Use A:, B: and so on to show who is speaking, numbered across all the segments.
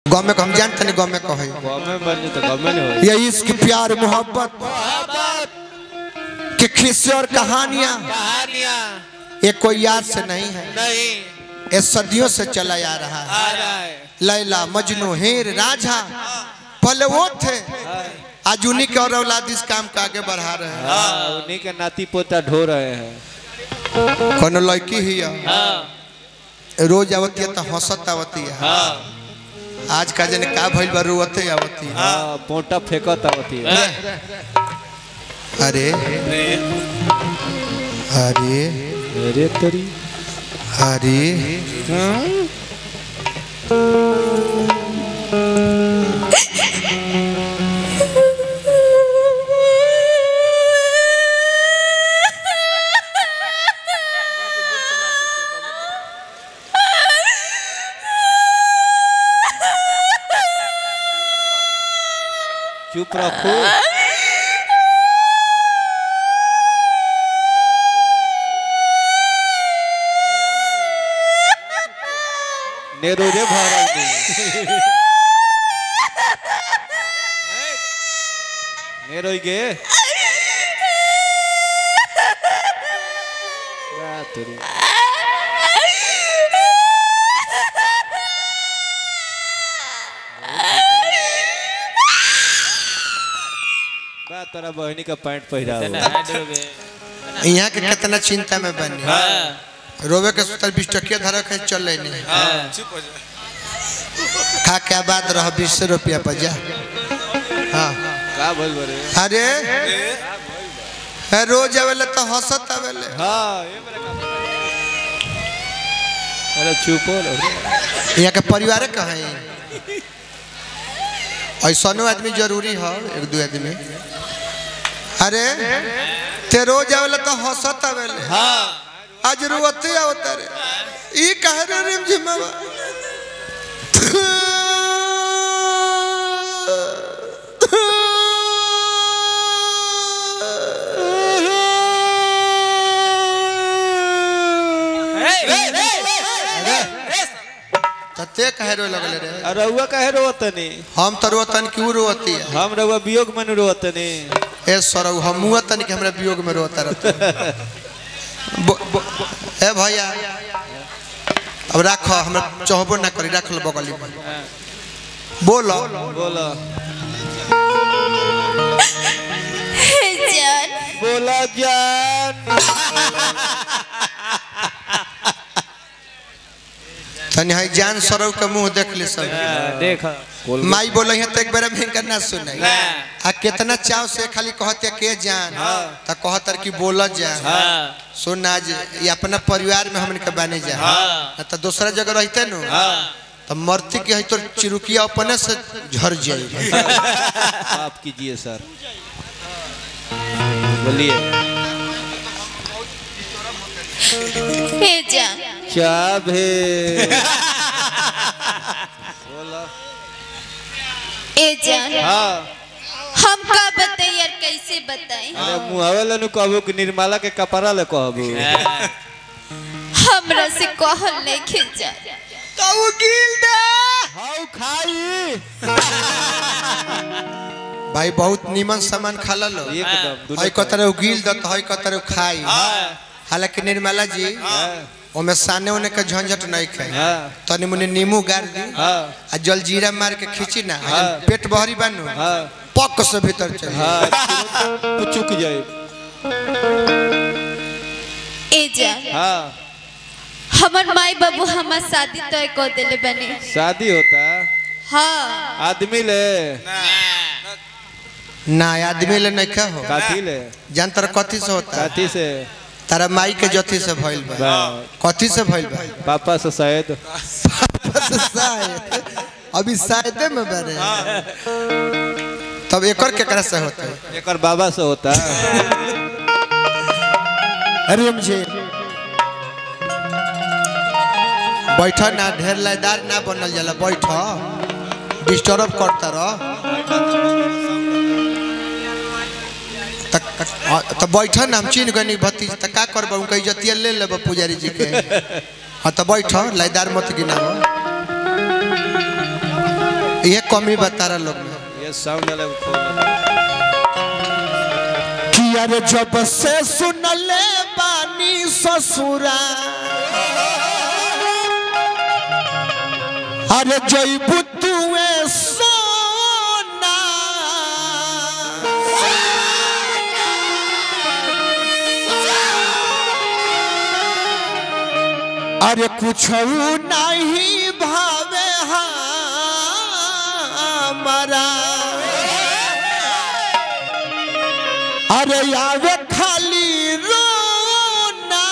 A: गाँव में हम जानते नहीं गाँव में कहे
B: गाँव में बन तो गाँव में नहीं
A: ये इश्क प्यार मोहब्बत के किस्से और कहानियां
C: कहानियां
A: ये कोई याद से नहीं है
C: नहीं
A: ये सदियों से चला आ रहा है
C: आ रहा है
A: लैला मजनू हीर राझा पहले वो थे आज उन्हीं के और औलाद इस काम को आगे बढ़ा रहे हैं
B: हाँ उन्हीं के नाती पोता ढो रहे हैं
A: कोनो लड़की ही है
C: हाँ
A: रोज आवती है तो हंसत आवती है
C: हाँ
A: आज का जन का भइल बा रोते आवती है
B: हाँ पोटा फेंकत आवती है
A: अरे अरे
B: अरे तेरी
A: अरे
B: चुप रखो नेरोजे भरल नी नेरोई गे बात रे बा तोरा बहनी का पैंट पहिरा हुआ।
A: यहाँ के कितना चिंता में बनी रोवे के सुतल बीस टकिया धरक है चल नहीं खा के आबाद रह बीस रुपया पर जा हाँ
B: का बोल बरे
A: अरे है रोज आवेले तो हंसत आवेले
B: हाँ ये मेरा काम अरे चुप हो लो
A: यहाँ के परिवार कहाँ है ऐसा आदमी जरूरी है एक दो आदमी अरे ते रोज आवेले तो हंसत आवेले
C: हाँ
A: आज रोते आवता रे ई कहे रे रिम जिम्मावा तते कहे रो लगले रे
B: अरे रउआ काहे रोतनी
A: हम तो रोतन क्यों रोती है
B: हम रउआ वियोग में रोतनी
A: ए सरौ हम तन के हमरा वियोग में रोता रहता बो- बो- ए भैया अब राख हमरा चाहबो ना करी राख लो बगली में बोलो
B: बोला
D: जान
B: बोला जान
A: तनी है जान सरौ के मुंह देख ले सब
B: देख
A: माई बोले है तो एक बार में करना सुनाई आ कितना चाव से खाली कहते के जान त कहतर कि बोल जान सुन आज ये अपना परिवार में हमन के बने जा ना तो दूसरा जगह रहते नु तो मरती के है तो चिरुकिया अपने से झर जाई
B: आप कीजिए सर बोलिए
D: हे जान
B: क्या भे बोला
D: ए जान
B: हाँ
D: हम का बताई यार कैसे बताई
B: अरे मुहावे नु कहबो कि निर्मला के कपड़ा ले कहबो
D: हमरा से कहल नहीं खींचा
B: हाउ खाई
A: भाई बहुत नीमन सामान खा लो
B: एकदम
A: हई कतर गिल दत हई कतर खाई हालांकि निर्मला जी ओमे साने ओने के झंझट नहीं खाई
B: हाँ
A: तनी मुनी नींबू गार दी
B: हाँ
A: आ जल जीरा मार के खींची ना आ
B: हाँ।
A: जब पेट बहरी बनू
B: हाँ
A: पक से भीतर चली
B: हाँ तुरंत चुक जाए
D: ए जान
B: हाँ
D: हमर माई बाबू हमार शादी तय कर देले बने
B: शादी होता
D: हाँ
B: आदमी ले
A: ना आदमी ले नहीं खा हो
B: काथी ले
A: जानतर कथी से होता
B: काथी से
A: तारा माई के जथी से भइल बा
B: बा
A: कथी से भइल बा
B: पापा से शायद
A: बस शायद अभी शायदे में बने तब एकर केकरा से होता है
B: एक बाबा से होता
A: अरे मुझे बैठ ना ढेर लायदार ना बनल जाला बैठ डिस्टर्ब करता रह तो बैठ ना हम चीन गनी भतीज त का करब उनका इज्जतिया ले लेब पुजारी जी के हाँ तो बैठ लायदार मत गिनाब ये कमी बता रहा लोग में
B: ये साउंड वाला खोल
A: कि अरे जब से सुनले बानी ससुरा अरे जैबू तुए सोना अरे कुछ नहीं भावे हमारा अरे आवे खाली रोना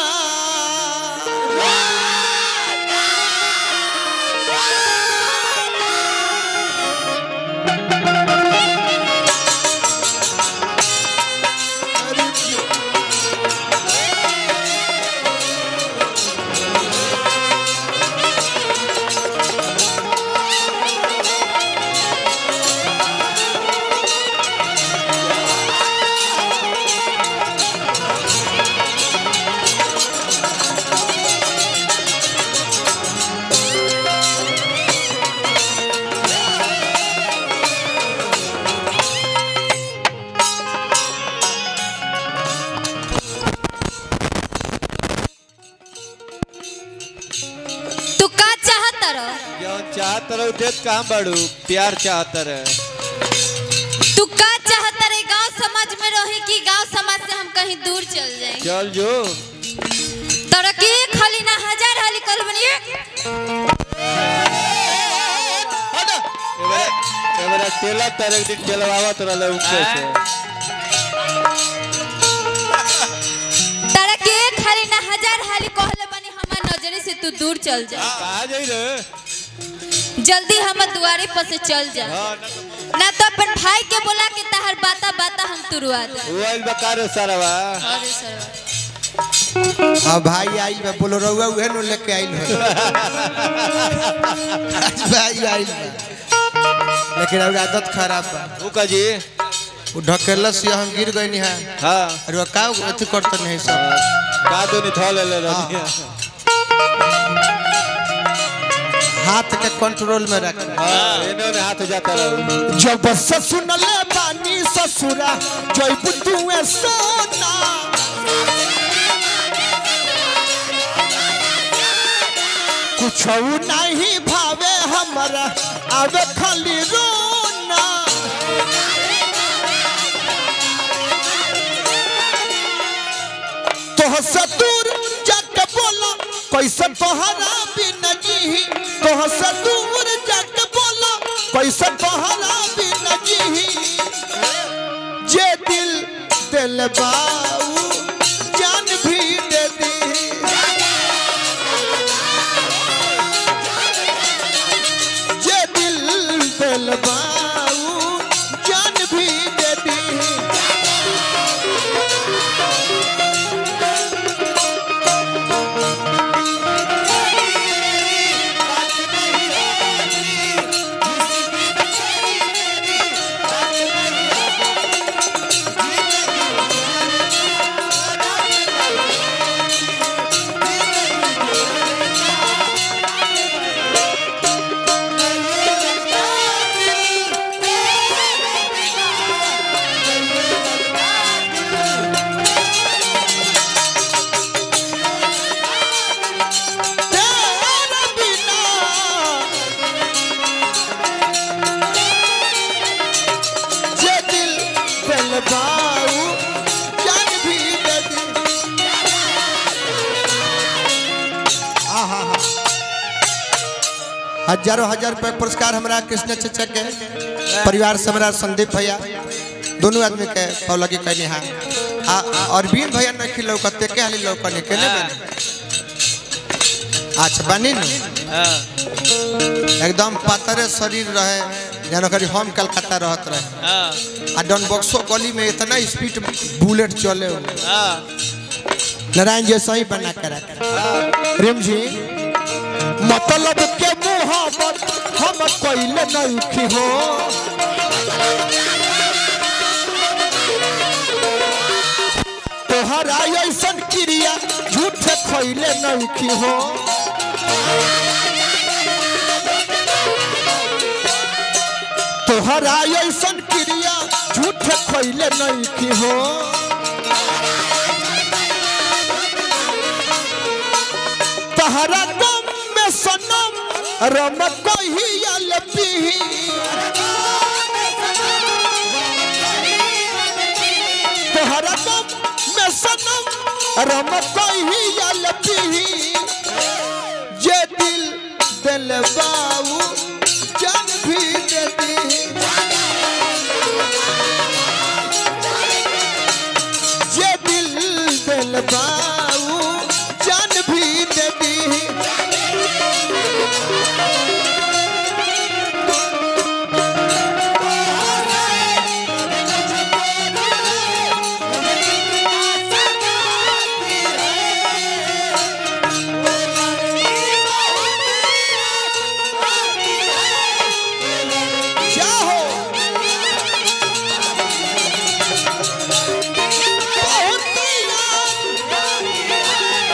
D: तू का चाहत रह
B: जो चाहत रहो देत कहाँ बड़ू प्यार चाहत रहे
D: तू का चाहत रे गांव समाज में रही कि गांव समाज से हम कहीं दूर चल जाए
B: चल जो
D: तोरा के खाली ना हजार हाली कल बनिए
B: एबरा एबरा टेला तरक दिन चलवावत रहले उनके से
D: तारा के खाली ना हजार हाली कहले बनी हमार नजरे से तू दूर चल जा
B: कहाँ जाई रे
D: जल्दी हमर दुआरे पर से चल जा
B: हाँ ना
D: ना तो अपन भाई के बोला के तहर बाता बाता हम तुरवा दे
B: वो आइल बकार सारावा
D: अरे सरवा
A: हाँ भाई आई बा बोलो रहुआ उहे नो लेके आइल है आज भाई आइल बा। लेकिन अब आदत खराब बा
B: वो का जी
A: वो ढकेलस से हम गिर गई है
B: हाँ
A: और वो का अथी करते नहीं सब
B: का दो नहीं थोल ले रहनी
A: हाथ के कंट्रोल में रख
B: हाँ इन्होंने हाथ जाता रहो
A: जब से सुनले बानी ससुरा जब तुए सोना कुछ नहीं भावे हमरा आवे खाली रोना तोह से दूर जाके बोला कैसे तोहरा बिन जीही तोह से दूर जाके बोला कैसे तोहरा बिन जीही जे दिल दिल बाऊ जान भी दे दी जे दिल दिल बाऊ जान भी दे दी तेरे बिना जे दिल दिल बाऊ जान भी दे दी आहा हा हजारों हजार रुपए पुरस्कार हमरा कृष्ण चचा के परिवार से हमरा संदीप भैया दोनों आदमी के पौलगी कहनी हा आ अरविंद भैया न खिलौ कते के हाली लौकने के ने बने अच्छा बनी न
B: हाँ
A: एकदम पातरे शरीर रहे जानो करी हम कलकत्ता रहत रहे
B: हाँ
A: आ डॉन बक्सो गली में इतना स्पीड बुलेट चले हो
B: हाँ
A: नारायण जी सही बना के रख रिम जी मतलब के मोहब्बत हम कोइले नहीं की हो तोहरा ऐसन क्रिया झूठे खोइले नहीं की हो तोहरा ऐसन क्रिया झूठ खैले नहीं की हो तहरा गम में सनम रम कहियल पीही तोहरा गम में सनम रम कहियल पीही जे दिल दिल बाऊ जान भी दे दी जे दिल दिल बाऊ जान भी दे दी क्या हो बहुत यार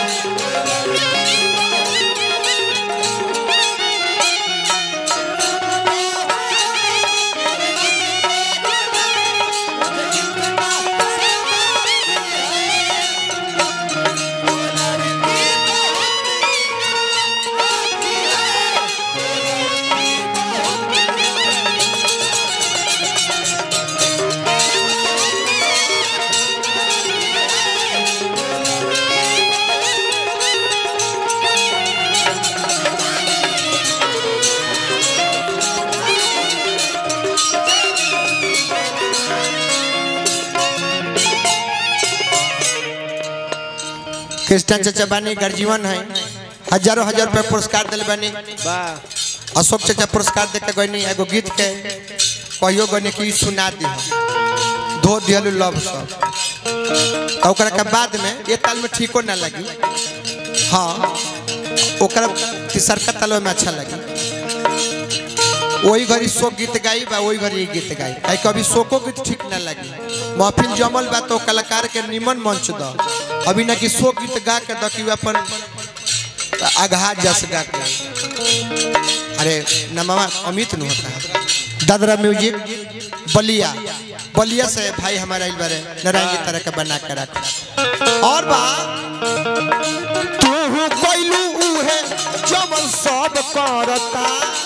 A: कृष्ण चाचा बानी गर्जीवन है हजारों हजार रुपया पुरस्कार दिल बानी
B: वाह
A: अशोक चाचा पुरस्कार दे के गनी एगो गीत के कहियो गनी कि सुना दी धो दिहलु लव सब तो ओकरा के बाद में ये ताल में ठीको ना लगी हाँ ओकरा तीसरका ताल में अच्छा लगी वही घड़ी शोक गीत गाई बा वही घड़ी ये गीत गाई काहे कभी शोको गीत ठीक ना लगी महफिल जमल बा तो कलाकार के निमन मंच द अभी ना कि शोक गीत गा के द कि उ अपन आघात जस गा के अरे नमवा अमित नु होता है दादरा म्यूजिक बलिया बलिया से भाई हमारा इल बारे नारायण जी तरह का बना के रख और बा तू कोइलू उहे जमल सब करता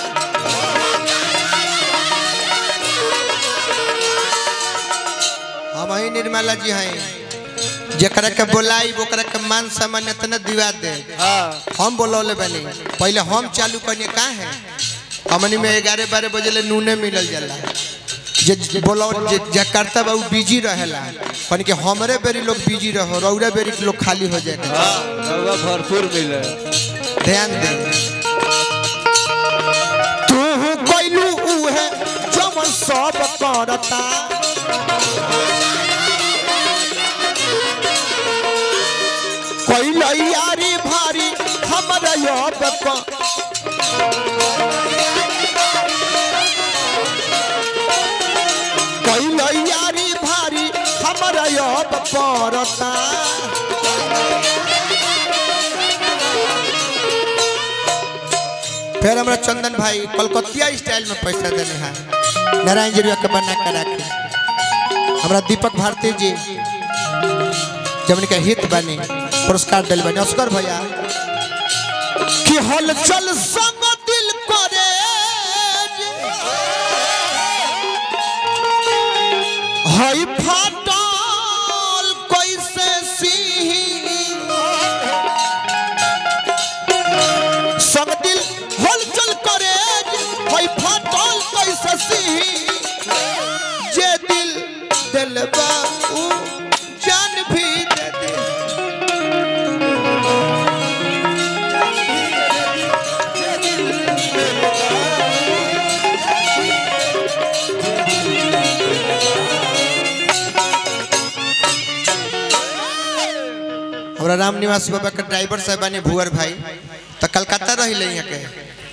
A: हम ही निर्मला जी हैं जकरा के बोलाई ओकरा के मान सम्मान इतना दिवा दे
B: हाँ
A: हम बोलौले बनी पहले हम चालू करने का है हमनी में ग्यारह बारह बजे ले नूने मिलल जाला जे जे बोलो जे जे करता बा उ बिजी रहेला कन के हमरे बेरी लोग बिजी रहो रौरा बेरी के लोग खाली हो जाए
B: रउआ भरपूर मिले
A: ध्यान दे तू कोइलू उहे जमन सब करता कोइल यारी भारी हमरा याद क कोइल यारी भारी हमरा याद पड़ता फिर हमरा चंदन भाई कलकतिया स्टाइल में पैसा देने हैं नारायण जी के बना के रखे हमरा दीपक भारती जी जब उनके हित बने पुरस्कार दिल बने अस्कर भैया कि हलचल संग दिल करे हई फाटल कैसे सिही संग दिल हलचल करे हई फाटल कैसे सिही जे दिल दिलबा उ जान भी दे दे हमरा राम निवास बाबा के ड्राइवर साहब बने भुअर भाई तो कलकत्ता रही यहाँ के